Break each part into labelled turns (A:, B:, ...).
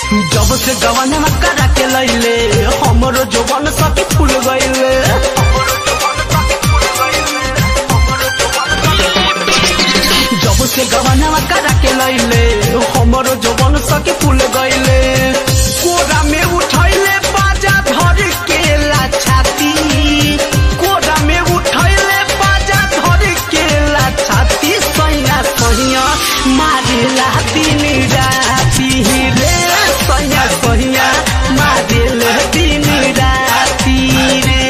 A: जब से गवनवा करा के लैले हमरो जवान सखी फूल गईले जब से गवनवा करा के लैले हमरो जवान सखी फूल गईले कोरा में उठैले बाजा धर के ला छाती कोरा में उठैले बाजा धर के ला छाती सैया सैया मारेला दिन राती रे सैया सैया मारेला दिन राती रे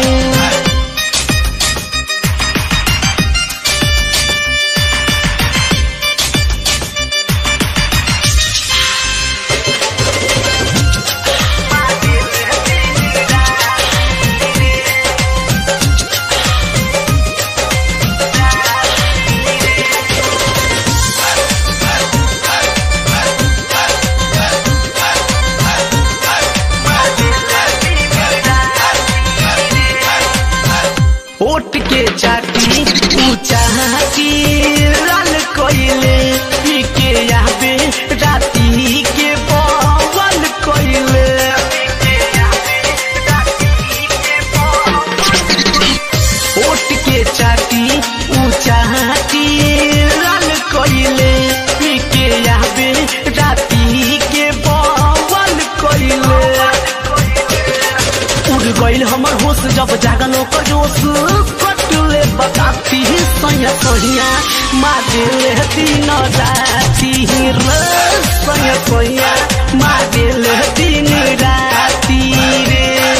A: ओट के चाटी ऊंचा की लाल कोइले पी के याबे राती के पवन कोइले ओट के चाटी ऊंचा की लाल कोइले पी के याबे राती के पवन कोइले उड़ गईल हमर होश जब जागलो को जोश कटले बताती सैया सैया मारे दिन राती रे सैया सैया मारे दिन राती रे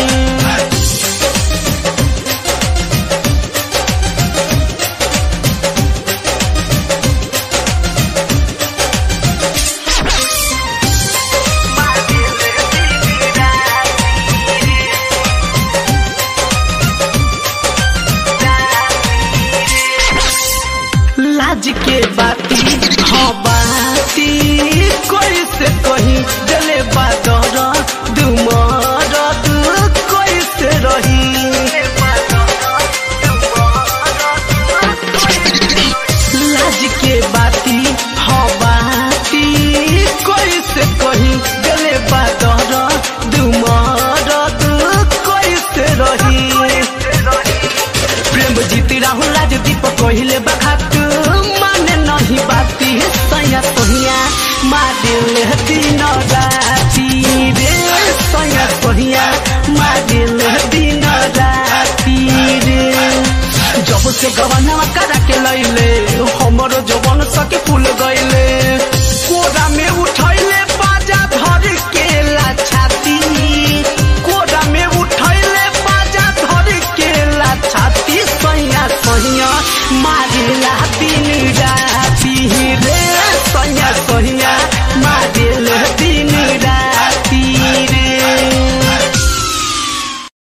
A: लाज के बाती हाँ बाती कोई से कहीं जले बादर दुमर कोई से रही लाज के बाती हाँ बाती कोई से कहीं जले बादर दुमर कोई से रही प्रेम जीती राहुल राज दीप कहले बखात माने नहीं बाती सैया सोहिया मादिल दिन राती रे सैया सोहिया मादिल दिन राती रे जब से गवनवा करा के